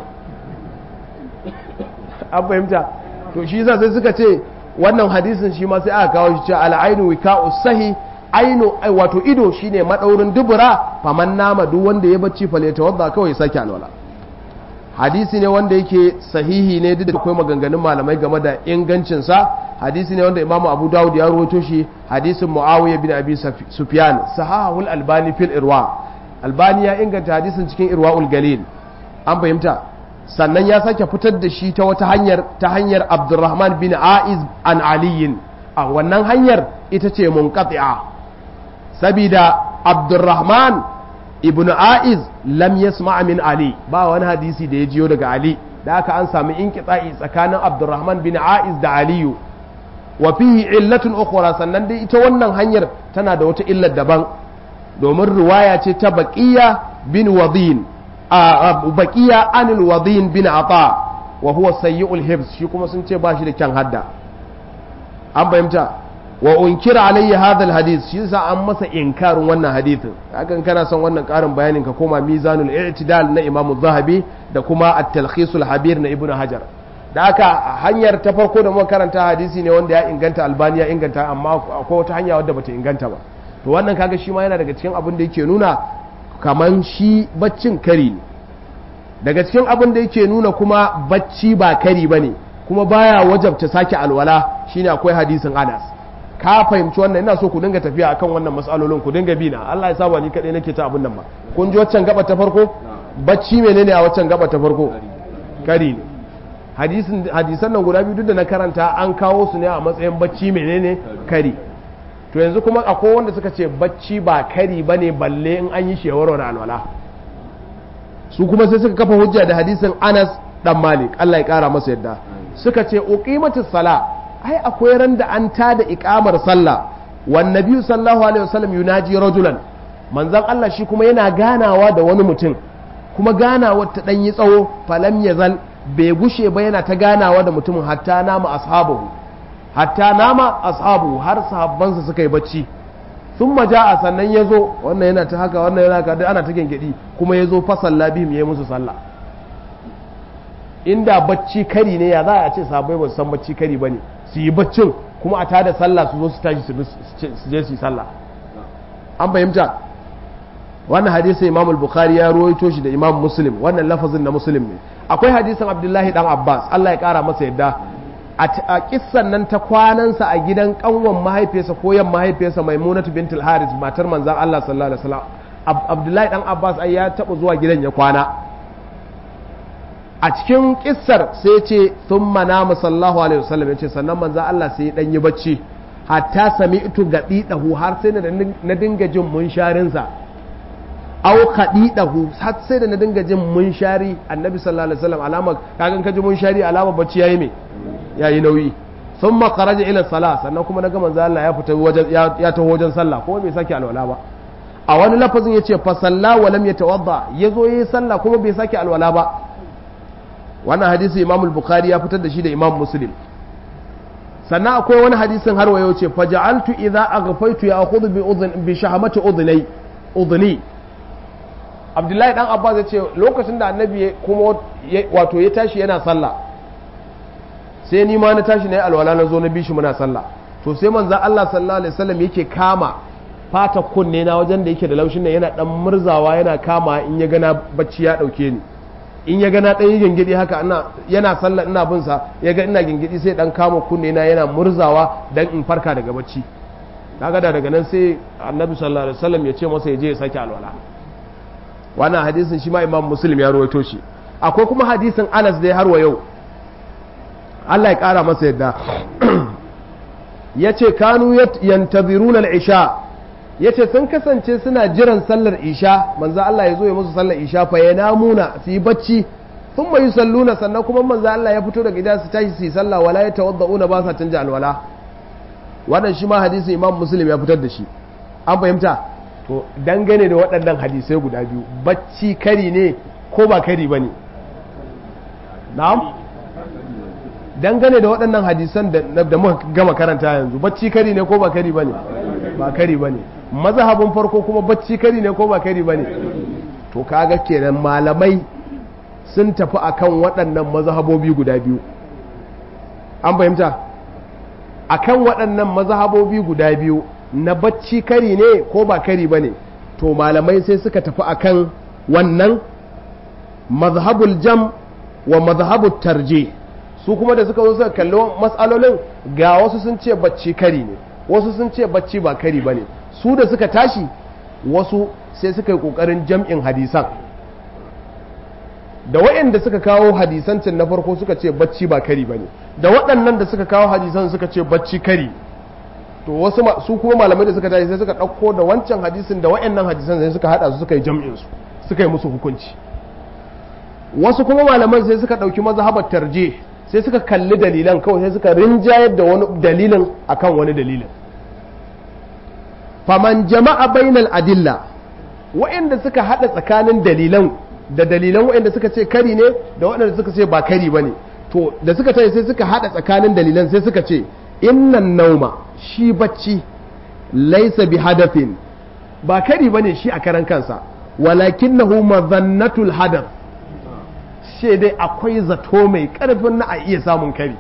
Speaker 1: an fahimta to shi yasa sai suka ce wannan hadisin shi ma sai aka kawo shi cewa al'ainu wika'u sahi ainu wato ido shine madaurin dubura faman nama duk wanda ya bacci fale tawadda kawai ya sake alwala hadisi ne wanda yake sahihi ne duk da akwai maganganun malamai game da ingancin sa hadisi ne wanda imamu abu dawud ya rawaito shi hadisin muawiya bin abi sufyan sahahul albani fil irwa albani ya inganta hadisin cikin irwaul galil an fahimta sannan ya sake fitar da shi ta wata hanyar ta hanyar abdurrahman bin aiz an aliyin a wannan hanyar ita ce munqati'a sabida abdurrahman ibn aiz lam yasma min ali ba wani hadisi da ya jiyo daga ali da aka an sami inqita'i tsakanin abdurrahman bin aiz da aliyu wa fihi illatun ukhra sannan dai ita wannan hanyar tana da wata illar daban domin riwaya ce ta baqiya bin wadin baqiya anil wadin bin ata wa huwa sayyi'ul hibs shi kuma sun ce ba shi da kyan hadda an fahimta wa unkira alayya hadha alhadith shi yasa an masa inkarin wannan hadithin hakan kana son wannan karin bayanin ka koma mizanul i'tidal na imam zahabi da kuma at-talkhisul habir na ibnu hajar da haka hanyar ta farko da muka karanta hadisi ne wanda ya inganta albani ya inganta amma akwai wata hanya wadda bata inganta ba to wannan kaga shi ma yana daga cikin abin da yake nuna kaman shi baccin kari ne daga cikin abin da yake nuna kuma bacci ba kari bane kuma baya wajabta sake alwala shine akwai hadisin Anas ka fahimci wannan ina so ku dinga tafiya akan wannan matsalolin ku dinga bi na Allah ya saba ni kadai nake ta abin nan ba kun ji waccan gaba ta farko bacci menene a waccan gaba ta farko kari ne hadisin hadisan nan guda biyu duk da na karanta an kawo su ne a matsayin bacci menene kari to yanzu kuma akwai wanda suka ce bacci ba kari bane balle in an yi shewaro da alwala su kuma sai suka kafa hujja da hadisin Anas dan Malik Allah ya kara masa yadda suka ce uqimatus sala ai akwai ran da an tada iqamar sallah wan nabiyyu sallallahu alaihi wasallam yunaji rajulan manzon Allah shi kuma yana ganawa da wani mutum kuma ganawar ta dan yi tsawo falam yazal bai gushe ba yana ta ganawa da mutumin hatta nama ashabahu hatta nama ashabu har sahabbansa suka yi bacci sun maja a sannan ya zo wannan yana ta haka wannan yana haka ana ta gengedi kuma ya zo fasalla bihim ya yi musu sallah inda bacci kari ne ya za a ce sahabbai ba su san bacci kari ba ne su yi baccin kuma a tada sallah su zo su tashi su je su yi sallah an fahimta wannan hadisin imam bukhari ya ruwaito shi da imam muslim wannan lafazin na muslim ne akwai hadisin abdullahi dan abbas allah ya kara masa yadda a kissan nan ta kwanansa a gidan kanwan mahaifiyarsa ko yan mahaifiyarsa maimunatu bintul haris matar manzan allah sallallahu alaihi wasallam abdullahi dan abbas ai ya taba zuwa gidan ya kwana a cikin kissar sai ce thumma nama sallallahu alaihi wasallam yace sannan manzan allah sai dan yi bacci hatta sami'tu gadidahu har sai na dinga jin munsharinsa aw khadidahu har sai da na dinga jin munshari annabi sallallahu alaihi wasallam alama kagan ka ji munshari alama bacci yayi me yayi nauyi thumma kharaja ila salah sannan kuma naga manzo Allah ya fita wajen ya taho wajen sallah ko bai sake alwala ba a wani lafazin yace fa salla wa lam yatawadda yazo yayi sallah kuma bai sake alwala ba wannan hadisi Imam al-Bukhari ya fitar da shi da Imam Muslim sannan akwai wani hadisin har wayo ce faja'altu idza aghfaytu ya akhudhu bi udhun bi shahamati udhni udhni Abdullahi dan Abbas ya ce lokacin da Annabi kuma wato ya tashi yana sallah sai ni ma na tashi na yi alwala na zo na bishi muna sallah to sai manzan Allah sallallahu alaihi wasallam yake kama fata kunne na wajen da yake da laushin nan yana dan murzawa yana kama in ya gana bacci ya dauke ni in ya gana dan yi gingidi haka ina yana sallah ina bin sa ya ga ina gingidi sai dan kama kunne na yana murzawa dan in farka daga bacci kaga da daga nan sai annabi sallallahu alaihi wasallam ya ce masa ya je ya sake alwala wannan hadisin shi ma imam muslim ya rawaito shi akwai kuma hadisin Anas dai har wa yau Allah ya ƙara masa yadda ya ce kanu yantaziruna al-isha ya ce sun kasance suna jiran sallar isha manzo Allah ya zo ya musu sallar isha fa ya namuna su yi bacci sun mai salluna sannan kuma manzo Allah ya fito daga gida su tashi su yi sallah wala ya tawadda'una ba sa canja alwala wannan shi ma hadisi imam muslim ya fitar da shi an fahimta to dangane da waɗannan hadisai guda biyu bacci kari ne ko ba kari ba ne na'am dangane da waɗannan hadisan da muka gama karanta yanzu bacci kari ne ko ba kari bane ba kari bane mazhabin farko kuma bacci kari ne ko ba kari bane to kaga kenan malamai sun tafi akan waɗannan mazhabobi guda biyu an fahimta akan waɗannan mazhabobi guda biyu na bacci kari ne ko ba kari bane to malamai sai suka tafi akan wannan mazhabul jam wa mazhabul tarje su kuma da suka zo suka kalli matsalolin ga wasu sun ce bacci kari ne wasu sun ce bacci ba kari bane su da suka tashi wasu sai suka yi kokarin jam'in hadisan da waɗanda suka kawo hadisan can na farko suka ce bacci ba kari bane da waɗannan da suka kawo hadisan suka ce bacci kari to wasu su kuma malamai da suka tashi sai suka ɗauko da wancan hadisin da waɗannan hadisan sai suka haɗa su suka yi jam'in su suka yi musu hukunci wasu kuma malaman sai suka ɗauki mazhabar tarje sai suka kalli dalilan kawai sai suka rinjayar da wani dalilin akan wani dalilin faman jama'a bainal adilla waɗanda suka haɗa tsakanin dalilan da dalilan waɗanda suka ce kari ne da waɗanda suka ce ba kari ba ne to da suka tayi sai suka haɗa tsakanin dalilan sai suka ce innan nauma shi bacci laisa bi hadafin ba kari ba ne shi a karan kansa walakinnahu mazannatul hadaf ce dai akwai zato mai karfin na a iya samun kari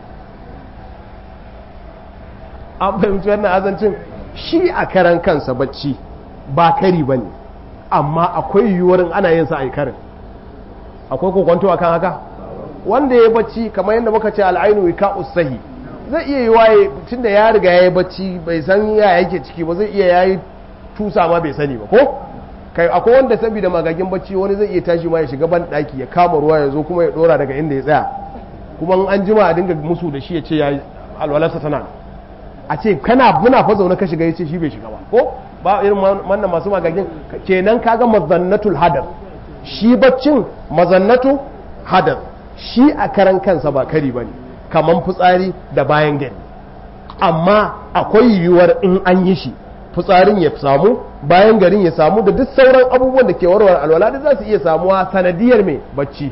Speaker 1: an fahimci wannan azancin shi a karan kansa bacci ba kari ba ne amma akwai yiwuwarin ana yin sa a karin akwai kokwanto akan haka wanda ya bacci kamar yadda muka ce al'ainu wika usahi zai iya yi waye tun da ya riga ya yi bacci bai san ya yake ciki ba zai iya ya yi tusa ma bai sani ba ko kai akwai wanda saboda magagin bacci wani zai iya tashi ma ya shiga ban daki ya kama ruwa ya zo kuma ya dora daga inda ya tsaya kuma an jima a dinga musu da shi ya ce ya alwalarsa tana a ce kana muna fa zaune ka shiga ya ce shi bai shiga ba ko ba irin wannan masu magagin kenan kaga mazannatul hadar shi baccin mazannatu hadar shi a karan kansa ba kari bane kaman fitsari da bayan gari amma akwai yiwuwar in an yi shi fitsarin ya samu bayan garin ya samu da duk sauran abubuwan da ke warware alwala da za su iya samuwa sanadiyar mai bacci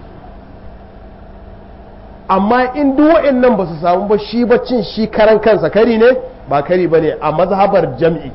Speaker 1: amma in duk nan ba su samu ba shi baccin shi karan kansa kari ne ba kari ba ne a mazhabar jam'i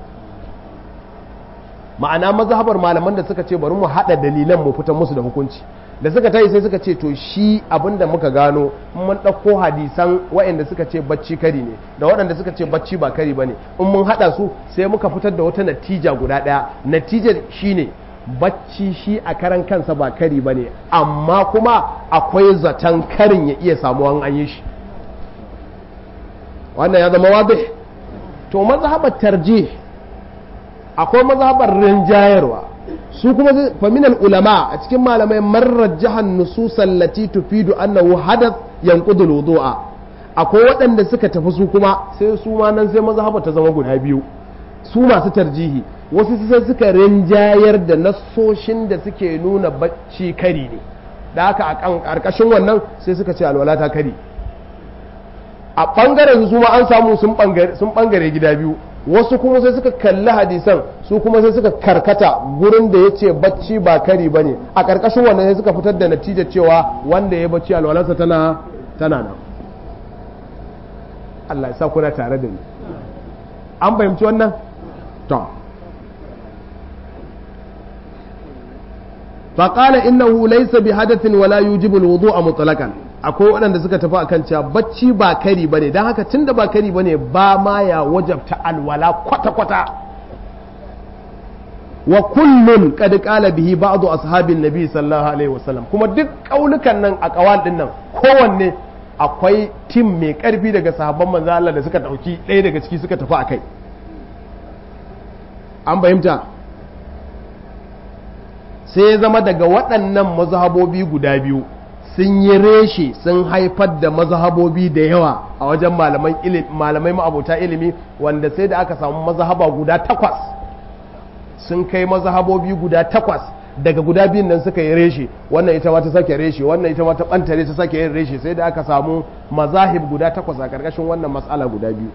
Speaker 1: ma'ana mazhabar malaman da suka ce bari mu haɗa dalilan mu fitar musu da hukunci da suka tayi sai suka ce to shi abinda muka gano in mun ɗauko hadisan waɗanda suka ce bacci kari ne da waɗanda suka ce bacci ba kari ba ne in mun haɗa su sai muka fitar da wata natija guda ɗaya natijar shine bacci shi a karan kansa ba kari ba ne amma kuma akwai zaton karin ya iya samuwa an yi shi wannan ya zama wadih to mazhabar tarjih akwai mazhabar rinjayarwa su kuma faminal ulama a cikin malamai marar jihar nususan lati tufidu annahu hadath yanqudu wudu'a akwai waɗanda suka tafi su kuma sai su ma nan sai mazhaba ta zama guda biyu su masu tarjihi wasu sai suka rinjayar da nassoshin da suke nuna bacci kari ne da haka a ƙarƙashin wannan sai suka ce alwala ta kari a ɓangaren su ma an samu sun ɓangare gida biyu wasu kuma sai suka kalli hadisan su kuma sai suka karkata gurin da ya ce bacci ba kari ba ne a ƙarƙashin wannan sai suka fitar da natija cewa wanda ya bacci alwalarsa tana tana nan Allah ya sa kuna tare da ni an fahimci wannan to faƙala innahu laysa bi hadathin wala yujibu alwudu'a mutlaqan akwai waɗanda suka tafi akan cewa bacci ba kari bane dan haka tunda ba kari bane ba ma ya wajabta alwala kwata kwata wa kullun qad qala bihi ba'du ashabin nabi sallallahu alaihi wasallam kuma duk kaulukan nan a kawal din nan kowanne akwai tim mai karfi daga sahabban manzo Allah da suka dauki ɗaya daga ciki suka tafi akai an fahimta sai ya zama daga waɗannan mazhabobi guda biyu sun yi reshe sun haifar da mazhabobi da yawa a wajen malamai ma'abota ilimi wanda sai da aka samu mazhaba guda takwas sun kai mazhabobi guda takwas daga guda biyun nan suka yi reshe wannan ita ma ta sake reshe wannan ita ma ta bantare ta sake yin reshe sai da aka samu mazahib guda takwas a karkashin wannan matsala guda biyu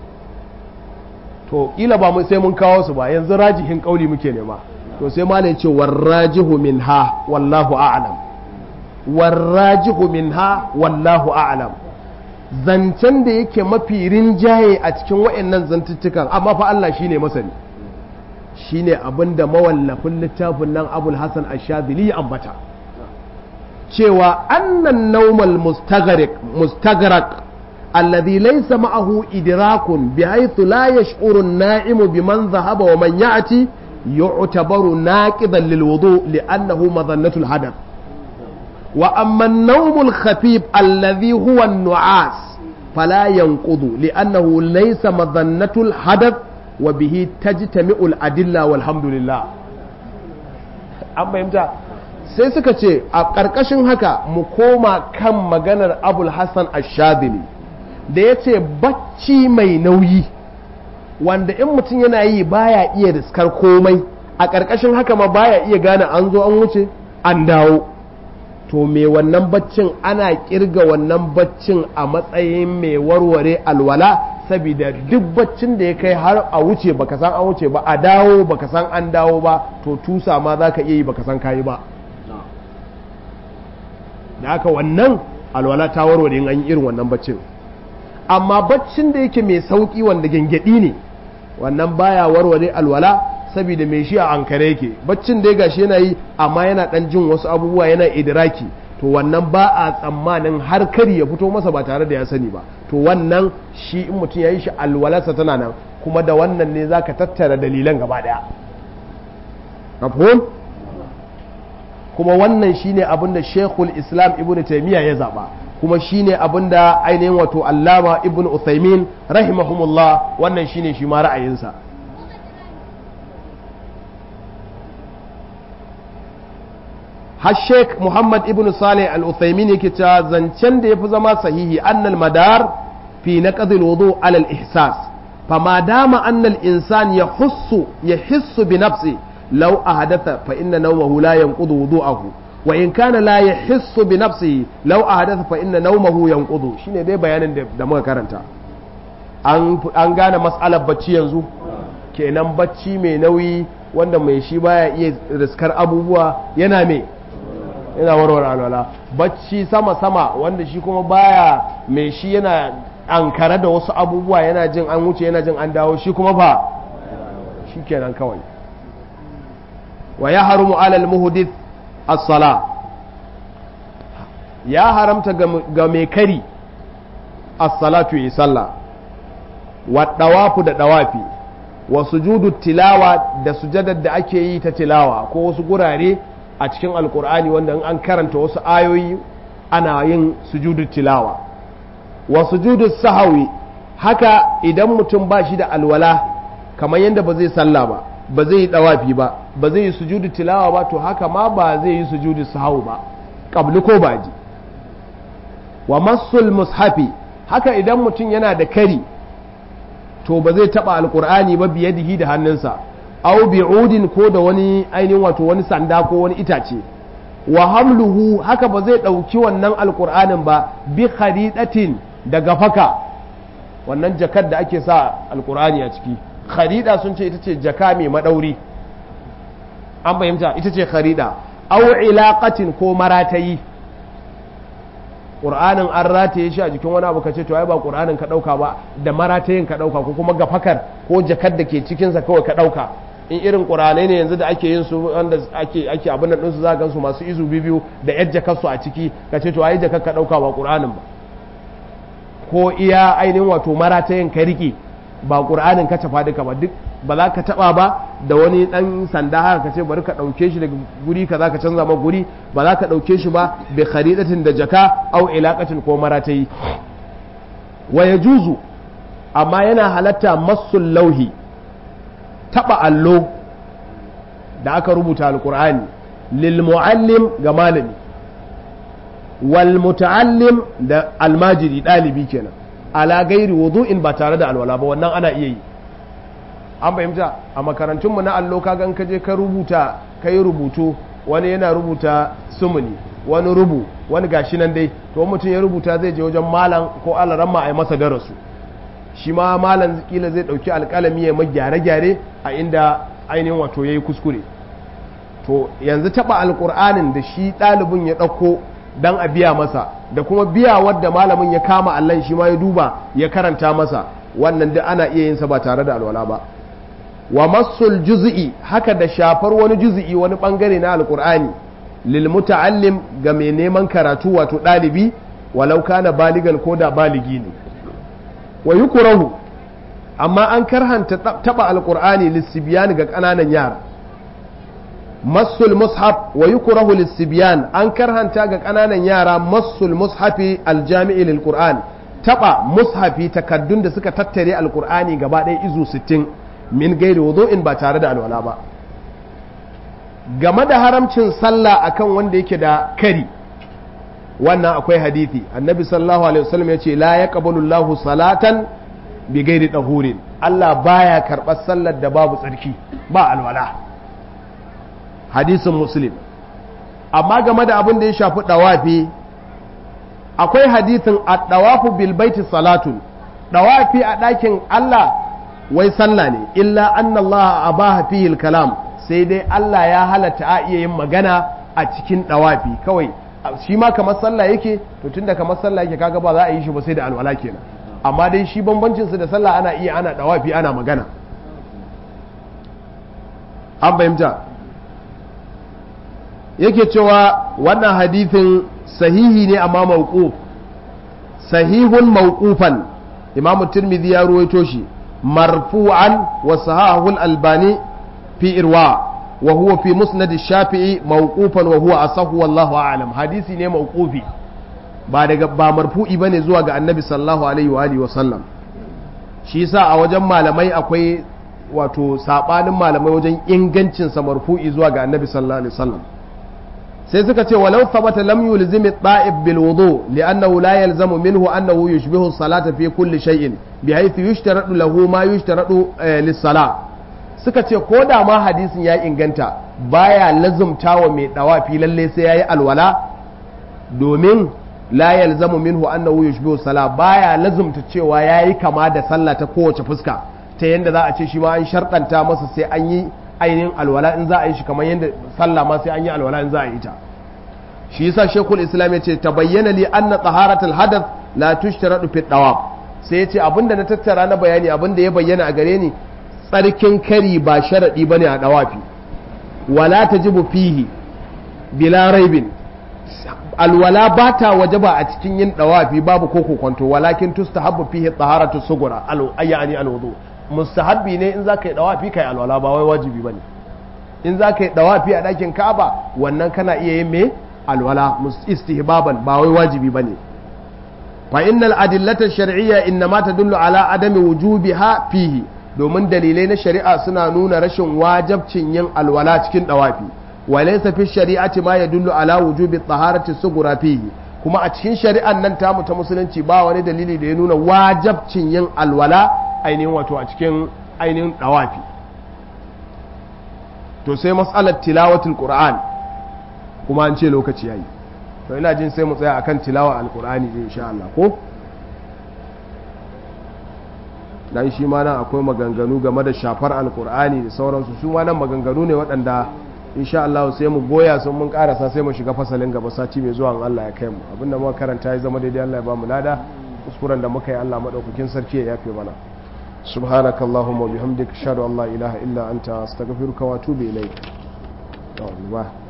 Speaker 1: to kila ba mu sai mun kawo su ba yanzu rajihin kauli muke nema to sai malai ce warrajihu minha wallahu a'lam warrajihu minha wallahu a'lam zancen da yake mafi rinjaye a cikin waɗannan zantuttukan amma fa Allah shine masani shine abin da mawallafin littafin nan abul hasan ashadili ya ambata cewa annan naumal mustagrak alladhi laysa ma'ahu idrakun bihaythu la yash'uru an-na'imu biman dhahaba wa man ya'ti yu'tabaru naqidan lilwudu li'annahu madhannatul hadath wa amma an-nawmul khafif alladhi huwa an-nu'as fala yanqudu li'annahu laysa madhannatul hadath wa bihi tajtami'ul adilla walhamdulillah an fahimta sai suka ce a ƙarƙashin haka mu koma kan maganar abul hassan ashadili da ya ce bacci mai nauyi wanda in mutum yana yi baya iya riskar komai a ƙarƙashin haka ma baya iya gane an zo an wuce an dawo to me wannan baccin ana kirga wannan baccin a matsayin mai warware alwala saboda duk baccin da ya kai har a wuce baka san an wuce ba a dawo baka san an dawo ba to tusa ma za ka iya yi baka san kayi ba da haka wannan alwala ta warware in an yi irin wannan baccin amma baccin da yake mai sauki wanda gengedi ne wannan baya warware alwala saboda mai shi a ankare yake baccin da ya gashi yana yi amma yana dan jin wasu abubuwa yana idiraki to wannan ba a tsammanin har kari ya fito masa ba tare da ya sani ba to wannan shi in mutum ya yi shi alwalarsa tana nan kuma da wannan ne zaka tattara dalilan gaba daya mafhum kuma wannan shine abin da Sheikhul Islam Ibn Taymiyyah ya zaba kuma shine abin da ainihin wato Allama Ibn Uthaymin rahimahumullah wannan shine shi ma ra'ayinsa har Sheikh Muhammad Ibn Saleh Al-Uthaymin yake cewa zancen da yafi zama sahihi annal madar fi naqd al-wudu ala al-ihsas fama dama anna al-insan yahussu yahissu bi nafsihi لو أحدث فإن نومه لا ينقض وضوءه وإن كان لا يحس بنفسه لو أحدث فإن نومه ينقض shine dai bayanin da muka karanta an gane mas'alar bacci yanzu kenan bacci mai nauyi wanda mai shi baya iya riskar abubuwa yana me yana warware alwala bacci sama sama wanda shi kuma baya mai shi yana ankara da wasu abubuwa yana jin an wuce yana jin an dawo shi kuma ba shi kenan kawai wa ya haramu alal muhdith as-sala ya haramta ga mai kari as-salatu yi sallah wa dawafu da dawafi wa sujudu tilawa da sujadar da ake yi ta tilawa ko wasu gurare a cikin alkur'ani wanda in an karanta wasu ayoyi ana yin sujudu tilawa wa sujudu sahawi haka idan mutum ba shi da alwala kamar yadda ba zai sallah ba ba zai yi dawafi ba ba zai yi sujudu tilawa ba to haka ma ba zai yi sujudu sahawu ba qabli ko baji wa masul mushafi haka idan mutum yana da kari to ba zai taba alqur'ani ba biyadihi da hannunsa aw bi'udin ko da wani ainihin wato wani sanda ko wani itace wa hamluhu haka ba zai dauki wannan alqur'anin ba bi kharidatin daga faka wannan jakar da ake sa alqur'ani a ciki kharida sun ce ita ce jaka mai madauri an fahimta ita ce kharida aw ilaqatin ko maratayi qur'anin an rataye shi a jikin wani abu kace to ai ba qur'anin ka dauka ba da maratayin ka dauka ko kuma gafakar ko jakar da ke cikin sa kawai ka dauka in irin qur'anai ne yanzu da ake yin su wanda ake ake abin nan su za ga su masu izu bibiyu da yar jakar su a ciki kace to ai jakar ka dauka ba qur'anin ba ko iya ainihin wato maratayin ka rike ba ƙur'anin ka tafa duka ba duk ba za ka taɓa ba da wani ɗan sanda haka ka ce bari ka ɗauke shi daga guri ka za ka canza ma guri ba za ka ɗauke shi ba bai kharidatin da jaka au ilaƙatin ko maratayi wa ya juzu amma yana halatta masul lauhi taɓa allo da aka rubuta alƙur'ani lil mu'allim ga malami wal muta'allim da almajiri ɗalibi kenan ala gairi wudu'in ba tare da alwala ba wannan ana iya yi an fahimta a makarantunmu na allo ka gan kaje ka rubuta ka yi rubutu wani yana rubuta sumuni wani rubu wani gashi nan dai to mutum ya rubuta zai je wajen malam ko alaramma a yi masa darasu shi ma malam kila zai dauki alkalami ya mai gyare-gyare a inda ainihin wato ya yi kuskure to yanzu taba alkur'anin da shi ɗalibin ya ɗauko dan a biya masa da kuma biya wadda malamin ya kama allon shi ma ya duba ya karanta masa wannan duk ana iya yin sa ba tare da alwala ba wa masul juz'i haka da shafar wani juz'i wani bangare na alqur'ani lil muta'allim ga mai neman karatu wato dalibi walau kana baligan ko da baligi ne wa yukrahu amma an karhanta taba alqur'ani lissibyan ga kananan yara masul mushaf wa yukrahu lissibyan an karhanta ga kananan yara masul mushafi aljami'i lil qur'an taba mushafi takaddun da suka tattare alqur'ani gaba ɗaya izu 60 min gairi wudu'in ba tare da alwala ba game da haramcin sallah akan wanda yake da kari wannan akwai hadithi annabi sallallahu alaihi wasallam yace la yaqbalu Allahu salatan bi gairi tahurin Allah baya karɓar sallar da babu tsarki ba alwala hadisin muslim amma game da abin da ya shafi dawafi akwai hadithin ad-dawafu bil baiti salatun dawafi a ɗakin Allah wai sallah ne illa anna Allah abaha fihi kalam sai dai Allah ya halatta a iya yin magana a cikin dawafi kawai shi ma kamar sallah yake to tunda kamar sallah yake kaga ba za a yi shi ba sai da alwala kenan amma dai shi bambancin su da sallah ana iya ana dawafi ana magana an fahimta yake cewa wannan hadithin sahihi ne amma mawquf sahihun mawqufan imamu tirmidhi ya ruwaito shi marfu'an wa sahahul albani fi irwa wa huwa fi musnad shafi'i mawqufan wa huwa asahu wallahu a'lam hadisi ne mawqufi ba daga ba marfu'i bane zuwa ga annabi sallallahu alaihi wa alihi wa sallam shi yasa a wajen malamai akwai wato sabanin malamai wajen ingancin sa marfu'i zuwa ga annabi sallallahu alaihi wa sallam sai suka ce walau thabata lam yulzim at-ta'ib bil wudu li'annahu la yalzamu minhu annahu yushbihu as-salata fi kulli shay'in bihaythu yushtaradu lahu ma yushtaradu lis-salah suka ce ko da ma hadisin ya inganta baya lazumta wa mai dawafi lalle sai yayi alwala domin la yalzamu minhu annahu yushbihu sala baya lazumta cewa yayi kama da sallah ta kowace fuska ta yanda za a ce shi ma an sharɗanta masa sai an yi ainihin alwala in za a yi shi kamar yadda sallah ma sai an yi alwala in za a yi ta shi yasa shekul islam ya ce ta bayyana li anna taharatul hadath la tushtaradu fi dawab sai ya ce abinda na tattara na bayani abinda ya bayyana a gare ni tsarkin kari ba sharadi bane a dawafi wala tajibu fihi bila raibin alwala ba ta wajaba a cikin yin dawafi babu ko kokonto walakin tustahabbu fihi taharatu sugura al ayani alwudu mustahabbi ne in zaka yi dawafi kai alwala ba wai wajibi bane in zaka yi dawafi a dakin Ka'aba wannan kana iya yin me alwala istihbaban ba wai wajibi bane fa innal adillata shar'iyya innama tadullu ala adami wujubiha fihi domin dalilai na shari'a suna nuna rashin wajabcin yin alwala cikin dawafi walaysa fi shari'ati ma yadullu ala wujubi taharati sugura fihi kuma a cikin shari'an nan tamu ta musulunci ba wani dalili da ya nuna wajabcin yin alwala ainihin wato a cikin ainihin dawafi to sai mas'alar tilawatul qur'an kuma an ce lokaci yayi to ina jin sai mu tsaya akan tilawa alqur'ani din insha Allah ko dan shi ma nan akwai maganganu game da shafar alqur'ani da sauransu su ma nan maganganu ne waɗanda insha Allah sai mu goya sun mun karasa sai mu shiga fasalin gaba sati mai zuwa Allah ya kai mu abinda muka karanta ya zama daidai Allah ya ba mu lada kuskuren da muka yi Allah madaukakin sarki ya yafe mana سبحانك اللهم وبحمدك اشهد ان لا اله الا انت استغفرك واتوب اليك